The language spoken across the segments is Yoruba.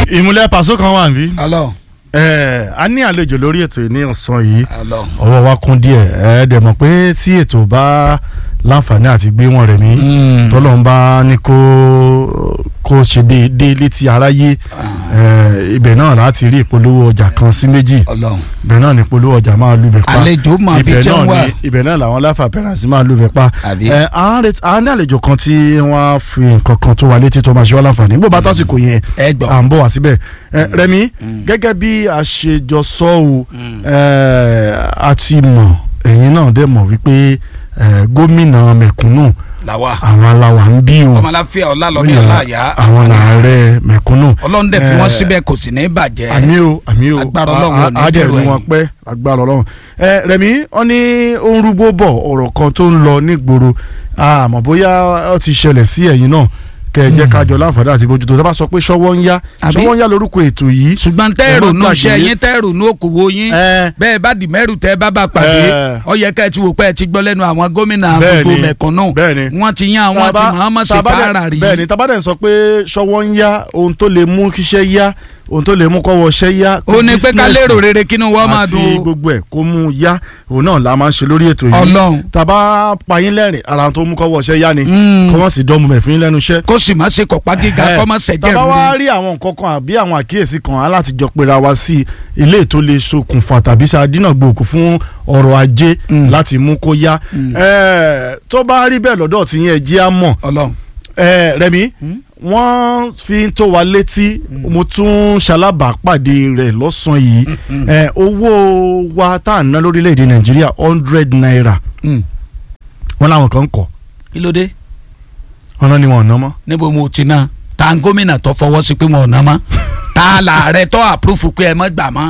ìmúlẹ̀ pàṣọ kan wà níbí. Ọlọ́run ẹ a ní àlejò lórí ètò yìí ní ọ̀sán yìí Ọlọ́run. ọwọ́ wa kún díẹ̀ ẹ dẹ̀ mọ̀ pé tí ètò bá láǹfààní àti gbé wọn rẹ̀ mí Mm. tọ́lọ́run bá ní kó kó ṣe déédéé létí aráyé ẹ, ibẹ̀ náà láti rí ìpolówó ọjà kan sí méjì Ọlọ́run. ibẹ̀ náà ní ìpolówó ọjà máa lù bẹ̀ pa àlejò mọ bí ibẹ̀ tí náà ń wà. ni ibẹ̀ náà làwọn láfà pẹ̀rẹ̀sì máa lù bẹ̀ pa Àbí? ẹ, à ń ret- à ń ní àlejò kan tí wọ́n á fi nǹkan kan tó wa létí tó máa ṣe wá láǹfààní bó bá tásìkò yẹn ẹ gbọ́. à ń bọ̀ wá síbẹ̀ ẹ, Rẹ̀mí gẹ́gẹ́ bí a ṣe jọ sọ o ẹ, a ti mọ̀ ẹ̀yin náà dẹ̀ mọ̀ wípé ẹ, gómìnà mẹ̀kúnnù làwa àwọn aláwa ń bí o ọmọláfíà ọlálọ́mí ọláyà àwọn làárẹ̀ mẹ̀kúnnù ọlọ́run dẹ̀ fi wọ́n Eh, síbẹ̀ kò sì ní bàjẹ́. àmì o àmì o Agbára Ọlọ́run ò ní á dẹ̀ dèrò rí wọn ẹ̀yìn. pẹ́ agbára Ọlọ́run ẹ Rẹ̀mí wọn ní ó ń rúgbó bọ̀ ọ̀rọ̀ kan tó ń lọ nígboro àmọ́ bóyá ó ti ṣẹlẹ̀ sí ẹ̀yin náà kẹ ẹ jẹ́ ká jọ láǹfààní àti bójútó tá a bá sọ pé ṣọwọ́ ń yá Àbí? ṣọwọ́ ń yá lórúkọ ètò yìí ṣùgbọ́n ẹ tẹ́ẹ̀rù má nù gbàgbé. ṣẹ́ yín tẹ́ẹ̀rù nù òkòwò yín ẹ bẹ́ẹ̀ bá di mẹ́rù tẹ́ bá bá pàdé Eh. ó yẹ ká ẹ ti wò pé ẹ ti gbọ́ lẹ́nu àwọn gómìnà Bẹ́ẹ̀ni, gbogbo mẹ̀kúnnù bẹ́ẹ̀ni. wọ́n ti yan àwọn tí Tàbá- Muhammad sì tàbá dẹ̀- fara rí. bẹ́ẹ̀ni tabadẹ sọ pé ṣọwọ́ ń yá ohun tó lè mú kíṣẹ́ yá ohun tó lè mú kọ́wọ́ ṣẹ́ yá ó ní pé ká business lérò rere kínú wọ́n máa àti dùn ó. gbogbo ẹ̀ kó mú un yá òun náà la máa ń ṣe lórí ètò yìí Ọlọ́run. tàbá payín lẹ́rìn ara tó mú kọ́wọ́ ṣẹ́ yá ni Mm. kọ́ wọ́n sì dánmu mẹ́fín lẹ́nu iṣẹ́. kó sì má ṣe kọ̀pá gíga Ẹ, kọ́ má ṣẹ̀jẹ̀ tàbá wá rúre. rí àwọn nǹkan kan àbí àwọn àkíyèsí kan á láti jọ pera wa sí ilé tó lè ṣokùnfà tàbí ṣàdínà gbòòkù fún ọrọ̀ ajé Mm. láti mú kó yá Ẹ, tó bá rí bẹ́ẹ̀ lọ́dọ̀ tí yẹn jí á mọ̀ Ọlọ́run ẹ Rẹ̀mí wọ́n fi ń tó wa létí mo tún ṣalábàápàdé rẹ̀ lọ́sàn-án yìí ẹ owó wa tá à ń ná lórílẹ̀‐èdè Nàìjíríà hundred naira Mm. wọ́n láwọn kan ń kọ́ kí ló dé wọ́n náà ni wọ́n ò ná mọ́. níbo mo ti ná ta ń gómìnà tó fọwọ́ sí pé wọn ò ná mọ́ ta làárẹ̀ tó àpúrúfù pé ẹ mọ́ gbà mọ́.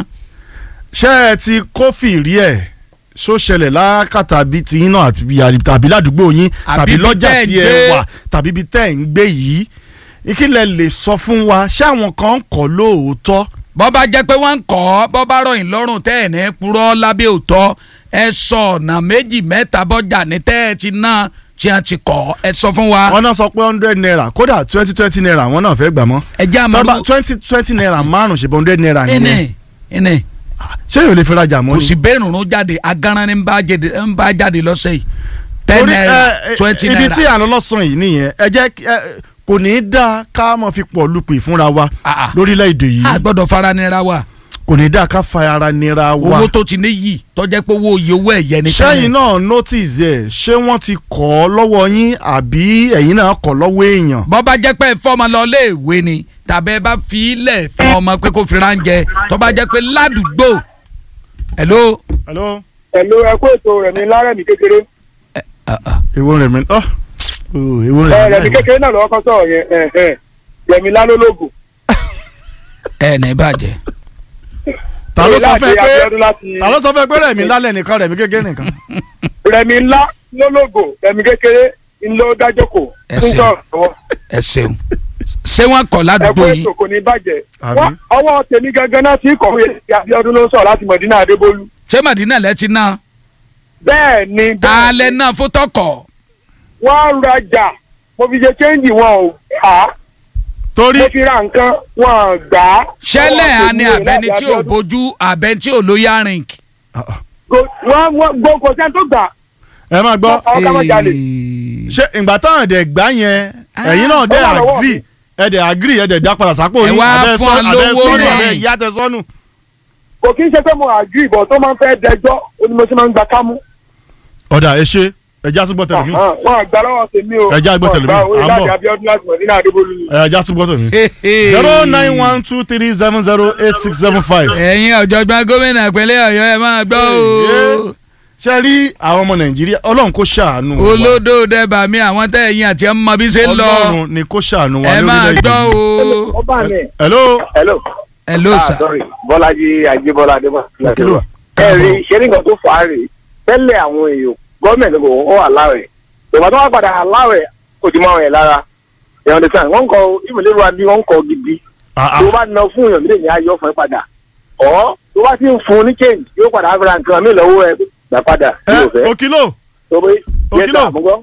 ṣé ẹ ti kófì rí ẹ̀ ṣó ṣẹlẹ̀ lákàtà bíi ti yín náà àti bí- tàbí ládùúgbò yín Àbí tàbí ibi lọ́jà tẹ́ ẹ̀ tí ẹ gbé. wà tàbí ibi tẹ́ ẹ̀ ń gbé yìí ìkìlẹ̀ lè sọ fún wa ṣé àwọn kan ń kọ́ lóòótọ́ bọ́ bá jẹ́ pé wọ́n ń kọ́ ọ́ bọ́ bá rọ̀yìn lọ́rùn tẹ́ ẹ̀ ní purọ́ lábẹ́ òótọ́ ẹ sọ ọ̀nà méjì mẹ́ta bọ́jà ní tẹ́ ẹ ti ná tí a ti kọ́ ẹ sọ fún wa. wọ́n náà sọ pé hundred naira kódà twenty twenty naira wọ́n náà fẹ́ gbà mọ́ ẹ jẹ́ àmọ́ tọ́ba twenty twenty naira márùn ṣe bọ́ hundred naira nìyẹn ẹnì ẹnì ṣé yóò lè fi rajà mọ́ kò ni. sí bẹ́ẹ̀ rùnrún jáde agaran ní ń bá jáde ń bá jáde lọ́sẹ̀ yìí ten Torí, naira ẹ, ẹ, twenty ibi tí naira à ń lọ lọ́sàn yìí nìyẹn ẹ jẹ́ kí- ẹ, kò ní í dáa ká mọ̀ fi pọ̀ lupì fúnra wa Ah, ah. lórílẹ̀‐èdè yìí a gbọ́dọ̀ fara nira wa kò ní í dáa ká fa ara nira wa. owó tó ti ní yìí tọ́jẹ́ pé owó iye owó ẹ̀yẹ ni sẹ́yìn náà notice ẹ̀ ṣé wọ́n ti kọ́ ọ lọ́wọ́ yín àbí ẹ̀yin náà kọ́ lọ́wọ́ èèyàn. bọ́ bá jẹ́ pé fọ́ọ̀mù lọ léèwé ni tàbí ẹ bá fi ilẹ̀ fún ọmọ pé kó fi ránjẹ tó bá jẹ́ pé ládùúgbò hello. hello. pẹ̀lú ẹkú ètò rẹ̀mí lárẹ̀mí kékeré èwo rẹ̀ mi ọ́ èwo ẹ rẹ̀ rẹ̀mí mi. kékeré náà lọ́wọ́ kan sọ̀rọ̀ yẹn ẹ ẹ rẹ̀mí lálólógún. ẹ ní bàjẹ́ ta ló sọ fẹ́ Láti pé Abíọ́dún láti- ta ló sọ fẹ́ pé rẹ̀ mi lálẹ́ nìkan rẹ̀ mi kékeré nìkan. rẹ̀mí ńlá lólógò rẹ̀mí kékeré ńlọ dájókò Ẹ fún ṣeun. sọ̀rọ̀ ẹ ṣeun ṣé wọ́n kọ̀ ẹkú ládùúgbò yìí ètò kò ní bàjẹ́. Àmín. Wọ́n- ọwọ́ tèmi gangan náà ti kọ̀wé sí Abíọ́dún ló ń sọ̀rọ̀ láti Mọ̀dínà Adébólú. ṣé màdínà lẹ ti ná bẹ́ẹ̀ ni ta lẹ náà fún tọkọ wọ́n rajà mo fi ṣe chẹ́ǹgì wọn ò gbà á torí mo fi ra nǹkan wọn ò gbà á. ṣẹlẹ̀ Ọwọ́ àní tèmi ò abẹni láti tí ò Abíọ́dún. bójú abẹni tí ò lóyà rìn. Go- wọ́n wọ́n gbọ́ kò sẹ́ni tó gbà. ẹ máa gbọ́ Àwọn ká má jalè. ṣé ìgbà táwọn dẹ̀ gbá yẹn ẹ̀yin náà dẹ̀ Ó wà lọ́wọ́ agree ẹ dẹ̀ agree ẹ dẹ̀ dá padà sápò Ẹ yín wá abẹ́ fún wa sọ́nù abẹ́ lówó sọ́nù rẹ̀. abẹ́ ìyá tẹ sọ́nù. kò kí n ṣe pé mo àjú ìbọn tó máa ń fẹ́ dẹjọ́ ó ní mo ṣe máa ń gba kámú. ọ̀dà ẹ ṣe ẹja túbọ̀ tẹ̀lé mi Àhán, wọn àgbà lọ́wọ́ tèmi o. Ẹ jẹ́ àgbọ̀ tẹ̀lé mi, Wọ́n à ń àgbà bọ̀. òye láti Abíọ́dún láti Mọ̀dínà Adébólú ni. ẹja túbọ̀ tẹ̀lé mi. zero nine one two three seven zero eight six seven five. ẹ̀yin ọ̀jọ̀gbọ́n gómìnà ìpínlẹ̀ ọ̀yọ́ ẹ máa gbọ́ o ṣe rí àwọn ọmọ nàìjíríà ọlọ́run kó ṣàánú wa. olódò dẹ́bà mi àwọn tẹ́ ẹ̀yin àti ẹ̀ ń mọ bí ṣe ń lọ ọlọ́run ni kó ṣàánú wa ẹ máa lórílẹ̀-èdè gbọ́ yìí. o ó bá mi. hello. hello. ẹ ló sà sorry bọ́lájí ajébọ́lá adébọ́lá. Kí ló? ẹ rí ṣé nǹkan tó fà á rè tẹ́lẹ̀ àwọn èèyàn gọ́ọ̀mẹ̀ntì kò wọ́n wà láwẹ̀ ìgbà tó wá padà láwẹ̀ kò ti máa wẹ̀ lára ìyàwó ní sàn wọ́n ń kọ ìmọ̀lẹ́rù wa bí wọ́n ń kọ gidi Ah, ah. tó bá ná fún èèyàn mílíọ̀nù ayọ̀ fún ẹ padà ọ̀ tó bá ti ń fún un ní change yóò padà á fẹ́ra nǹkan mí lọ́wọ́ ẹ gbà padà ẹ yóò fẹ́ òkìlò tó bẹ́ Òkìlò. àmúgbọ́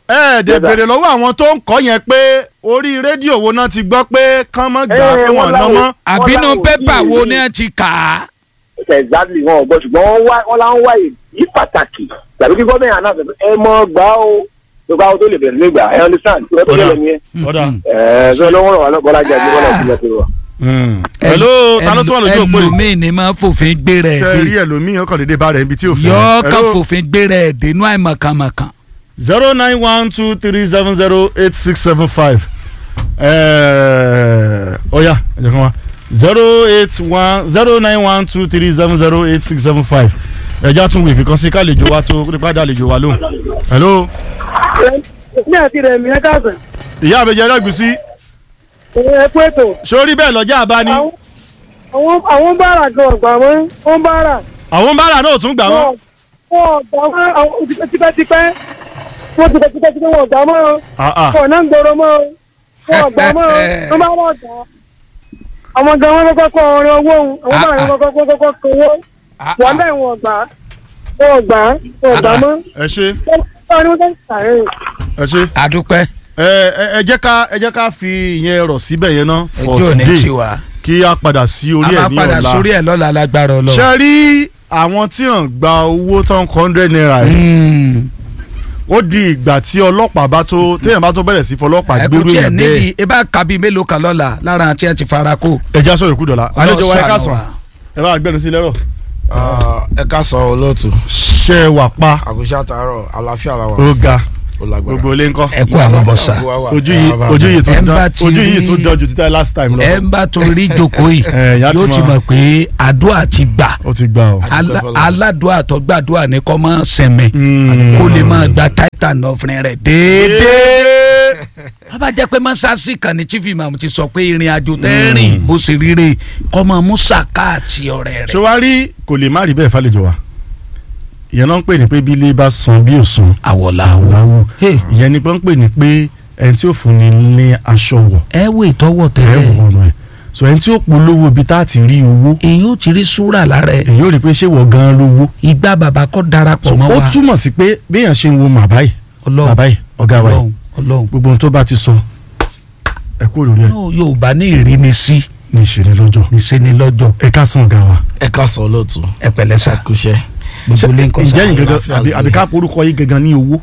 ẹ dẹ̀ Yes, sir. béèrè lọ́wọ́ àwọn tó ń kọ́ yẹn pé orí rédíò wo náà ti gbọ́ pé kán mọ́ gbà Eh, pé wọ́n wọ́n ná láwọn- mọ́. àbínú láwọn ò pépà tí ì wo rí. ni ẹ ti kà á. exactly wọn ò gbọ́ ṣùgbọ́n wọ́n wá wọ́n láwọn wá èyí pàtàkì tàbí kí gọ́ọ̀mẹ̀ntì àná ẹ mọ gbà ó tó bá tó lè bẹ̀rẹ̀ nígbà ẹ understand tó tó Ọ̀dà. lè ní ẹ ọ̀dà. ẹ ṣé ló ń rọ̀ wá lọ́ bọ́lá jẹ́ bọ́lá ìpínlẹ̀ tó wà. hello ta ló tún wà lójú òpó yìí ẹlòmíì ni máa fòfin gbé rẹ̀ ṣe rí dé ẹlòmíì ọkàn dédé bá rẹ̀ níbi tí ò fẹ́. yọ ká Hello? fòfin gbé rẹ̀ dénú àìmọ̀kànmọ̀kàn. zero nine one two three seven zero eight six seven five ọ̀ya ẹ̀jẹ̀ kan wa zero eight one zero nine one two three seven zero eight six seven five ẹ̀já tún wèé kan sí kálejò wa tó nípa dá àlejò wa lóhùn. hello ní àti rẹ̀ mi ẹ káàsán ìyá àbẹ̀jẹ̀ ẹlẹ́gùsí ẹ kú ètò sórí bẹ́ẹ̀ lọ́jà àbá ni àwọn àwọn- àwọn bára gan ọgbà wọn wọn bára àwọn bára náà ò tún gbà wọ́n. wọn wọn ọgbà wọn àwọn tipẹ́tipẹ́ wọn tipẹ́tipẹ́ wọn ọgbà mọ́ Ah, ah. wọn náà ń gbòòrò mọ́ wọn ọgbà mọ́ wọn bá wọn ọgbà àwọn gan wọn kọ́kọ́ kọ ọrẹ owó òun àwọn bára wọn kọ́kọ́ kọ́kọ́ kọ owó wọn bẹ́ẹ̀ wọn ọgbà wọn ọgbà wọn ọgbà mọ́ ẹ ṣe wọn ni wọn tẹ́ sàárẹ̀ ẹ ṣe àdúpẹ́ ẹ ẹ- ẹ jẹ́ ká ẹ jẹ́ ká fi ìyẹn rọ̀ síbẹ̀ yẹn náà for ojú ò ní today tiwa kí a padà sí a orí ẹ̀ máa ní padà ọ̀la. sórí ẹ̀ lọ́la lágbára ọlọ́run. ṣe rí àwọn tí wọn gba owó tán hundred naira yìí Mm. ó di ìgbà tí ọlọ́pàá bá tó téèyàn bá tó bẹ̀rẹ̀ sí fọlọ́pàá ẹ kò gbérú tiẹ̀ yẹn níbi bẹ́ẹ̀ ẹ bá kàbí mélòó kan lọ́la lára àti ẹ ti fara kó. ẹja sọ yòókù dọ̀la àlejò wa ẹ ká Ọlọ́run sàn ṣàánú ẹ bá gbẹnu sí lẹ́rọ̀ ẹ ká sọ olóòtú ṣe wà pa àkùṣe àtàárọ̀ àlàáfíà làwà ó ga ó lágbára. gbogbo ilé ńkọ́ ẹ kú àlọ́bọ̀sà ojú yìí ojú yìí tó Ẹ ń dán bá ti ojú yìí rí- tó dán ju títà last time lọ ẹ ń bá tó rí jókòó yìí Ẹ, ìyá ti yóò ti mọ̀. mọ̀ pé àdúrà ti gbà ó ti gbà ó. Alá- aládùá tó gbàdúrà ní kọ́ mọ́ sẹ̀mẹ̀ Mm. kó lè máa gba titan ọ̀fìn rẹ̀ déédéé. wọ́n bá jẹ́ pé mọ́sáàsì kan ní chief imam ti sọ pé ìrìn àjò tẹ́ rìn bó ṣe ríre kọ́ mọ́ musaka àti ọ̀rẹ́ ṣé rẹ̀. wàá rí kò lè má rí bẹ́ẹ̀ fàlejò wa ìyẹn náà ń pè ní pé bí ilé bá san bí ò san àwọ̀là àwòláwò Hey. ìyẹn ni pé ń pè ní pé ẹni tí ò fún ni ní aṣọ wọ̀ ẹ wo ìtọ́wọ̀ ẹ tẹ́lẹ̀ wọ̀ ọ̀nà ẹ̀ so ẹni tí ó polówó ibi tá a ti rí owó èyí ò ti rí súrà lára ẹ̀ èyí ò rí pé ṣé wọ̀ gan-an lówó ìgbà bàbá kọ́ darapọ̀ so mọ́ ó wa túmọ̀ sí pé béèyàn ṣe ń wo màbá yìí ọlọ́run bàbá yìí ọ̀gá wa yìí ọlọ́run ọlọ́run gbogbo ohun tó bá ti sọ ẹ kú lórí ẹ náà yorùbá ní ìrínisí ní ìṣẹ̀lẹ̀ lọ́jọ́ níṣẹ́ni lọ́jọ́ ẹ ká san ọ̀gá wa. ẹ ká sọ olóòtú ẹ pẹ̀lẹ́ sà àkùṣe. gbogbo lè ń kọ́ ǹjẹ́ sà yìí gangan àlàáfíà àbí lóye. àbí ká porúkọ yìí gangan ní owó.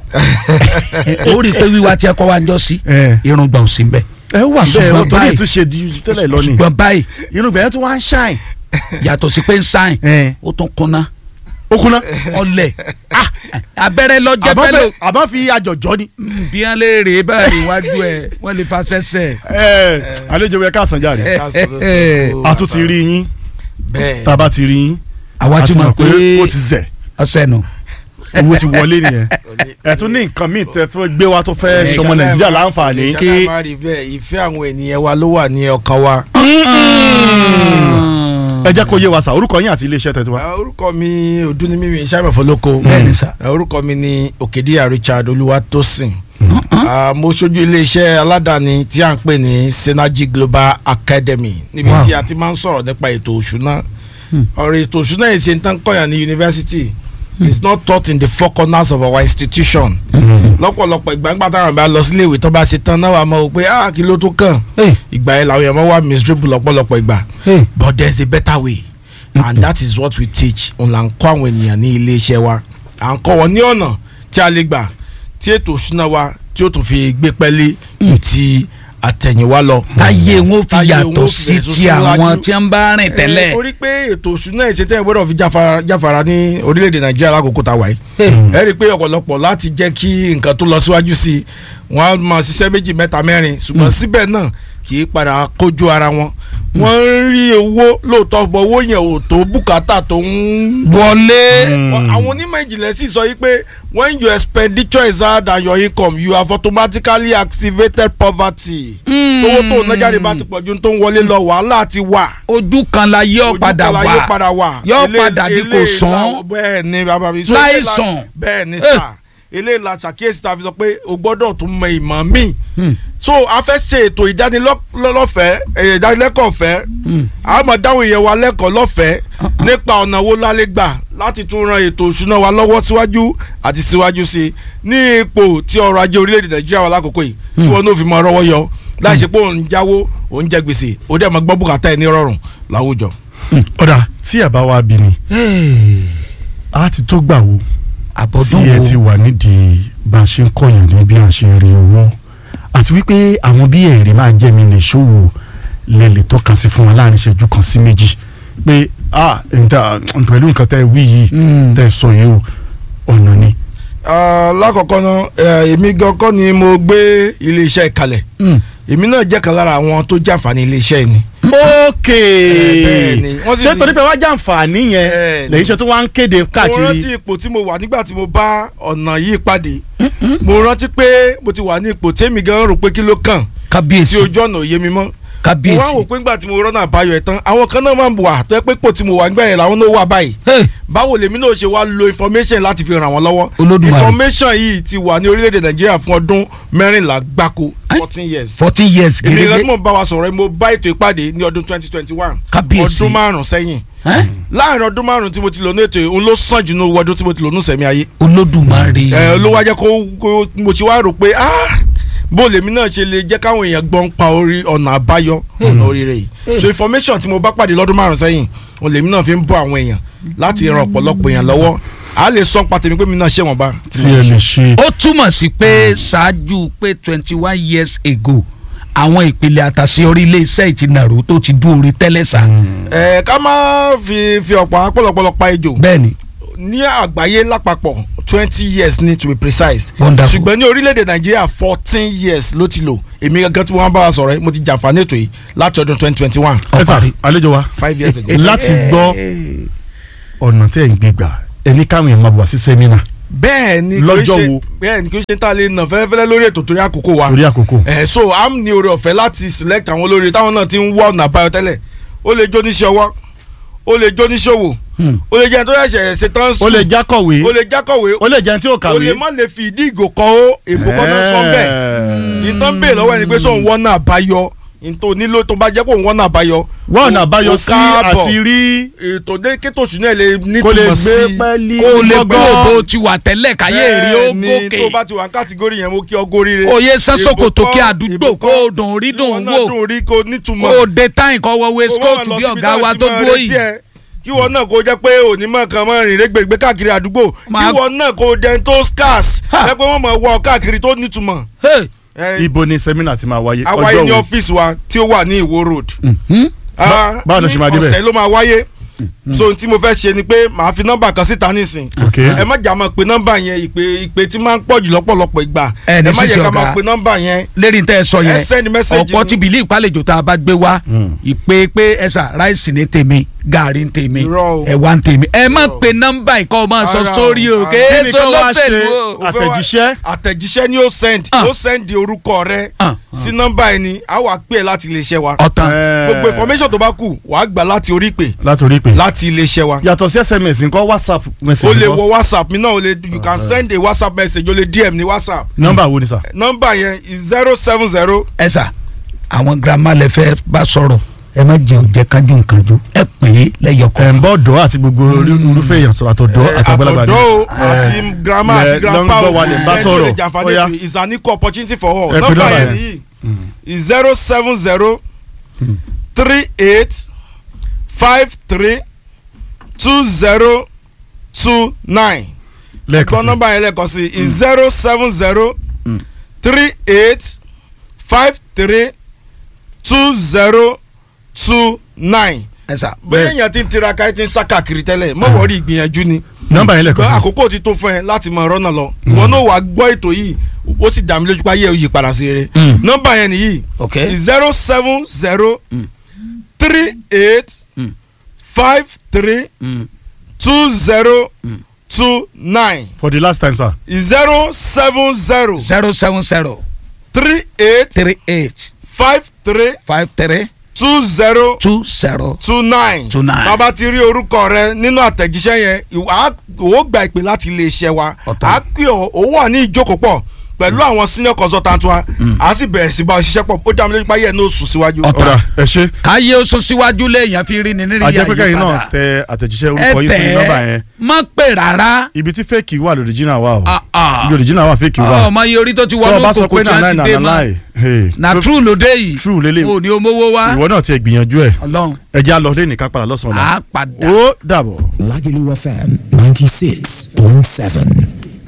Ẹ, ó rí i pé wíwá tí ẹ kọ́ wa ń jọ sí ẹ irun gbọ̀n sí bẹ́ẹ̀ ẹ wà bẹ́ẹ̀ Ṣùgbọ́n o torí báyìí- ìtúnṣe di tẹ́lẹ̀ lọ ni ṣùgbọ́n báyìí inú gbẹ̀yẹ́ tún wá ń ṣáìn. yàtọ̀ sí pé ń sáìn ẹ ó tún kúnná ó kúnná. ọlẹ̀ Ah, abẹ́rẹ́ lọ́jẹ́ àbọ̀ fẹ́lẹ́ fẹ́- àbọ̀ fi àjọjọ́ ni. bí wọ́n lè rè é báyìí iwájú ẹ̀ wọ́n lè fa sẹ́sẹ̀. ẹ àlejò ẹ ká san jáde. ẹ, ká sọ ẹ, olóòtú. a tún ti rí yín bẹ́ẹ̀ tá a bá ti rí yín àwa a ti ti mọ̀ pé ó ti zẹ̀ ọ̀sẹ̀ nù. owó ti wọlé nìyẹn ẹ tún ní nǹkan míì tẹ fẹ́ gbé wa tó fẹ́ ṣọmọ nàìjíríà láǹfààní. kí ẹ má rí bẹ́ẹ̀ ìfẹ́ àwọn ènìyàn wa ló wà ní ọkàn wa. ẹ jẹ́ kó yé wa sà orúkọ yín àti iléeṣẹ́ tẹ̀tí wa. Ah, orúkọ mi odúnimími sábà fọlọ́kọ Bẹ́ẹ̀ni sà. Ah, orúkọ mi ni òkèdíyà Richard Olúwatósìn Ah, mo ṣojú iléeṣẹ́ aládàáni tí a ń pè ní Synergy Global Academy níbi Wow. tí a ti máa ń sọ̀rọ̀ nípa ètò òṣùná ọ̀rọ̀ ètò òṣùná yìí ṣe ń tán kọ́yàn ní yunifásitì it's not taught in the four corners of our institution lọ́pọ̀lọpọ̀ ìgbà ńgbà táwọn bá lọ sílé ìwé tó bá ṣe tán náà wà mọ́ o pé ah kí ló tó kàn ìgbà yẹn làwọn èèyàn máa wá miserable lọ́pọ̀lọpọ̀ ìgbà but there is a better way and that is what we teach òun là ń kọ́ àwọn ènìyàn ní ilé iṣẹ́ wa à ń kọ́ wọn ní ọ̀nà tí a lè gbà tí ètò òṣùná wa tí ó tún fi gbé pẹ́lí ju ti àtẹ̀yìnwá lọ. táyé wọn fi Táyé wọn yàtọ̀ fi sí bẹ̀rẹ̀ ti síwájú. àwọn tí ń bá rìn Eh, tẹ́lẹ̀. torí pé ètò òṣùná ìṣètẹ́ gbọ́dọ̀ fi jáfara jáfara ní orílẹ̀-èdè nàìjíríà lákòókò tá a wà yìí ẹ rí i pé ọ̀pọ̀lọpọ̀ láti jẹ́ kí nǹkan tó lọ síwájú sí i wọ́n á máa ṣiṣẹ́ méjì mẹ́ta mẹ́rin ṣùgbọ́n síbẹ̀ náà kì í padà kójú ara wọn wọ́n ń rí owó lóòótọ́ bọ̀ owó yẹn ò tó bùkátà tó ń wọlé. Wọ́n- àwọn onímọ̀ ìjìnlẹ̀ sì sọ yìí pé when your expenditure is higher than your income you have automatically activated poverty. owó tó ń nájà rẹ̀ bá ti pọ̀ ju tó ń wọlé lọ wàhálà ti wà ojú kan la yọ ojú padà kọlá yóò wá padà wà. Yóò Elé- padà di kò eléyìí sán. la- bẹ́ẹ̀ ni bàbá mi. So Láì eléyìí la- sàn. bẹ́ẹ̀ ni Eh. sà eléyìí la ṣàkíyèsí ta fi sọ pé o gbọ́dọ̀ tún mọ ìmọ̀ míì. so a fẹ́ ṣe ètò ìdánilọ́fẹ̀ẹ́ ìdánilẹ́kọ̀ọ́ ọ̀fẹ́ a máa dáhùn ìyẹn wa lẹ́kọ̀ọ́ lọ́fẹ̀ẹ́ nípa ọ̀nà wo la lè gbà láti tún ran ètò òṣùná wa lọ́wọ́ síwájú àti síwájú sí i ní ipò tí ọrọ̀ ajé orílẹ̀-èdè nàìjíríà wà lákòókò yìí tí wọn náà fi mọ ọrọ̀ yọ láì ṣe pé òun jáwó òun jẹ gbèsè ó dẹ̀ mọ́ gbọ́ bùkátà ẹ̀ ní rọrùn láwùjọ. ọ̀dà tí àbá wa bí ni a ti tó gbà wo tí àbọ̀dún ẹ ti wo wà nídìí bá a ṣe ń kọ̀yàn ní bí a ṣe ń rí owó àti wípé àwọn bí èrè máa jẹ́ mi lè ṣòwò lè lè tọ́ka sí fún wa láàrin ìṣẹ́jú kan sí méjì pé ah nta pẹ̀lú nǹkan tẹ́ ẹ wí yìí Mm. tẹ́ ẹ sọ yìí o ọ̀nà ni. Ah, lákọ̀ọ́kọ́ náà eh, èmi gan kọ́ ni mo gbé iléeṣẹ́ kalẹ̀ Mm. èmi náà jẹ́ kan lára àwọn tó jàǹfààní iléeṣẹ́ yìí ni. ókè bẹ́ẹ̀ ni. Wọ́n sì ṣé ní- torí pé wá jàǹfààní yẹn Bẹ́ẹ̀ ni. lẹ́yìn iṣẹ́ tó wá ń kéde mo rántí káàkiri ipò tí mo wà nígbà tí mo bá ọ̀nà yìí pàdé mo rántí pé mo ti wà ní ipò tèmi gan rò pé kí ló kàn kábíyèsí tí ojú ọ̀nà òye mi mọ́ mo kábíyèsí wá wò pé nígbà tí mo rọ́nà àbáyọ ẹ̀ tán àwọn kan náà máa ń wà tó yẹ pé ipò tí mo wà nígbà yẹn làwọn náà wà báyìí Hey, báwo lèmi náà ṣe wá lo information láti fi ràn wọ́n lọ́wọ́ Olódùmarè. information yìí ti wà ní orílẹ̀-èdè nàìjíríà fún ọdún mẹ́rìnlá gbáko Eh? fourteen years fourteen years èmi ìrẹ́ tí gẹ́gẹ́ mo bá wa sọ̀rọ̀ mo bá ètò ìpàdé ní ọdún twenty twenty one Kábíyèsí. ọdún márùn-ún sẹ́yìn Eh? láàrin ọdún márùn-ún tí mo ti lò ní ètò òun ló sàn jù ní owó ọdún tí mo ti lò ní sẹ̀mí ayé olódùmarè ẹ ló wá jẹ́ kó kó mo ti wá rò pé ah bó lèmi náà ṣe lè jẹ́ káwọn èèyàn gbọ́n pa orí ọ̀nà àbáyọ ọ̀nà oríire yìí so information tí mo bá pàdé lọ́dún márùn sẹ́yìn òun lèmi náà fi ń bọ́ àwọn èèyàn láti ran ọ̀pọ̀lọpọ̀ èèyàn lọ́wọ́ a lè sọ pàtẹ́mi pé mi náà ṣe wọ́n bá. tí ẹ lè ṣe. ó túmọ̀ sí pé ṣáájú pé twenty one years ago àwọn ìpele àtàṣeyọrí ilé-iṣẹ́ ìtìnàró tó ti dún orí tẹ́lẹ̀ sá ẹ ká má fi fi ọ̀pọ̀ apọ̀lọpọ̀lọ pa ejò bẹ́ẹ̀ni ní àgbáyé lápapọ̀ twenty years ni to be precise Wonderful. ṣùgbọ́n ní orílẹ̀-èdè nàìjíríà fourteen years ló ti lò èmi gangan tí wọ́n bá wa sọ̀rọ̀ yìí mo ti jàǹfààní ètò yìí láti ọdún twenty twenty one ẹ sà ọ̀parí. àlejò wa five years ago. láti gbọ́ ọ̀nà tẹ́ ẹ̀ ń gbé gbà ẹni káwọn èèyàn máa bọ̀ wá sí sẹ́mínà bẹ́ẹ̀ ni kò í Lọ́jọ́ ṣe wo? bẹ́ẹ̀ ni kò í ṣe tá a lè nà fẹ́lẹ́fẹ́lẹ́ lórí ètò torí àkókò wa torí àkókò. ẹ̀ so am ní oore ọ̀fẹ́ láti select àwọn olórí táwọn náà ti ń wá ọ̀nà àbáyọ tẹ́lẹ̀ ó lè jó níṣẹ́ ọwọ́ ó lè jó níṣòwò Hmm. ó lè jẹ́ ẹni tó ṣẹ̀ṣẹ̀ ṣe tán ó lè jákọ̀wé ó lè jákọ̀wé ó lè jẹun tí ó ó kàwé. lè má lè fi ìdí ìgò kan ó èbó kan náà sọ bẹ́ẹ̀ ìtàn bẹ́ẹ̀ lọ́wọ́ ẹni pé sóun wọ́n náà àbáyọ ìtò nílò tó bá jẹ́ kó wọ́n náà àbáyọ wọ́n ọ̀nà àbáyọ ó sí káàbọ̀. àti rí ètò dé kétò ṣùnà ẹ̀ lè kó lè nítumọ̀ gbé sí pẹ́ẹ́lí kó o lè gbọ́gbọ́. gbọ́ bó ti wà tẹ́lẹ̀ káyé rí ó Bẹ́ẹ̀ni, gòkè tó bá ti wà ní kàtígórì yẹn mo kí ọ górí rẹ. Oyè sásòkòtò Ìbò kí kọ́, àdúgbò ìbò kó kọ́, o dùn rí dùn kí wọn náà wò. dùn rí kó nítumọ̀. kó o dé táyìn kọ́ wọ waist Kó má coat lọ bí síbi ọ̀gá táwọn wa ti tó máa dúró retí yìí ẹ. kí wọn náà kó jẹ́ pé onímọ̀ kan máa rìn rẹ́gbẹ̀gbẹ́ káàkiri àdúgbò Máa- kí wọn náà kó dẹ́n tó scarce Ha. ẹ pé wọ́n máa wọ káàkiri tó nítumọ̀. Hey. Ẹ, ibo ni sẹ́mínà ti máa wáyé àwáyé ní wo? ọ́fíìsì wa tí ó wà ní Ìwó road. Hmm? Ah, báwo ló ṣe máa ní débẹ̀? ọ̀sẹ̀ ló máa wáyé so ohun tí mo fẹ́ ṣe ni pé màá fi nọ́mbà kan síta nísìn ok ẹ má jà máa pe nọ́mbà yẹn ìpè ìpè tí máa ń pọ̀ jù lọ́pọ̀lọpọ̀ ìgbà Ẹ ní ẹ má sísè yẹ ká ọ̀gá. máa pe nọ́mbà yẹn lérí tẹ́ ẹ sọ ẹ yẹn send message ọ̀pọ̀ ni. tí bìlí ìpàlejò tá a bá gbé wá ìpè pé ẹ̀sà ráìsì ní tèmi gàrí ní tèmi Irọ́ o. ẹ̀wà ní tèmi ẹ má Irọ́ o. pe nọ́mbà ìkọ́ ọ máa sọ Ara o, sórí o ara. kí kéé ni tó kó wá lọ́tẹ̀lú ṣe? o. Ó fẹ́ wá- àtẹ̀jíṣẹ́? àtẹ̀jíṣẹ́ ni ó send Ah. ó send orúkọ rẹ Ah. sí nọ́mbà ẹni á wà pè é láti iléeṣẹ́ wa ọ̀tàn Ẹ, gbogbo information tó bá kù wàá gbà láti orí ìpè láti orí pé láti iléeṣẹ́ wa yàtọ̀ sí sms nǹkan whatsapp message o lè nǹkan? wọ whatsapp mi náà o lè you can send a whatsapp message o lè dm ní whatsapp nọ́mbà wo ni sà. nọ́mbà yẹn is zero seven zero ẹ̀sà àwọn girama lè fẹ́ bá sọ̀rọ̀ ẹ má jẹ́ òjẹ́ kájú nǹkanjú ẹ pè é lẹ́yọkọ̀ ẹ̀ ń bọ́ dọ́ àti gbogbo irúfẹ́ èèyàn sọ̀rọ̀ àtọ̀dọ́ àtàgbàlagbà ni. àtọ̀dọ́ o Ẹ, àti grandma lẹ- àti grandpa lọ ń o gbọ́ wa lè bá send sọ̀rọ̀. to the Jàǹfààní Ó yá. ètò is an equal opportunity for all Ẹ pè nọ́mbà nọ́mbà yẹn yẹn. nìyí is zero seven zero three eight five three two zero two nine lẹ́ẹ̀kan gbọ́ sí nọ́mbà yẹn lẹ́ẹ̀kan sí is zero seven zero three eight five three two zero two nine ẹ̀sà bẹ́ẹ̀ èèyàn ti ń tiraka ti ń sá káàkiri tẹ́lẹ̀ mọ̀ wọ́ọ́rì ìgbìyànjú ni nọ́mbà yẹn lẹ́ẹ̀kan ṣùgbọ́n sí. àkókò ti tó fún ẹ láti mọ ọ̀rọ̀ náà lọ ìwọ náà wàá gbọ́ ètò yìí ó sì dá mi lójú pé ayé ò yí padà sí rere Mm. nọ́mbà yẹn nìyí ok zero seven zero three eight Mm. five three Mm. two zero two nine for the last time sir. zero seven zero zero seven zero three eight three eight five three five three two zero two zero two nine Two nine. bàbá ti rí orúkọ rẹ nínú àtẹ̀jíṣẹ́ yẹn ìwà á- ó gba ìpè láti iléeṣẹ́ wa Ọ̀tọ̀. á pè ọ́ ó wà ní ìjókòó pọ̀ pẹ̀lú àwọn senior consultant wa a sì bẹ̀rẹ̀ sí bá ọ ṣiṣẹ́ pọ̀ ó dá mi lójú pé ayé ẹ̀ ní oṣù síwájú. Ọ̀tá. ọ̀dà ẹ ṣe káyé oṣù síwájú léèyàn fi rí ni nírí àjẹpẹ́kẹ́ yìí náà àyípadà tẹ àtẹ̀jíṣẹ́ ẹ orúkọ yìí sórí nọ́mbà tẹ̀ yẹn má pè rárá ibi tí fẹ́ẹ̀kì wà lóríjìnà wà o Ah, ah. ibi original wà fẹ́ẹ̀kì wà ọmọ iye orí tó ti tó o wọnú bá sọ kòkò pé tí a nàá ti nàá dé nàá mọ́ láì na true lóde yìí True lélẹ̀. o ní o mówó wá ìwọ náà ti ẹ̀ gbìyànjú ẹ̀ ọlọ́run ẹ jẹ́ àlọ́ lẹ́nìí ká padà lọ́sàn-án á náà padà. ó dàbọ̀. Lagelu FM 96.7.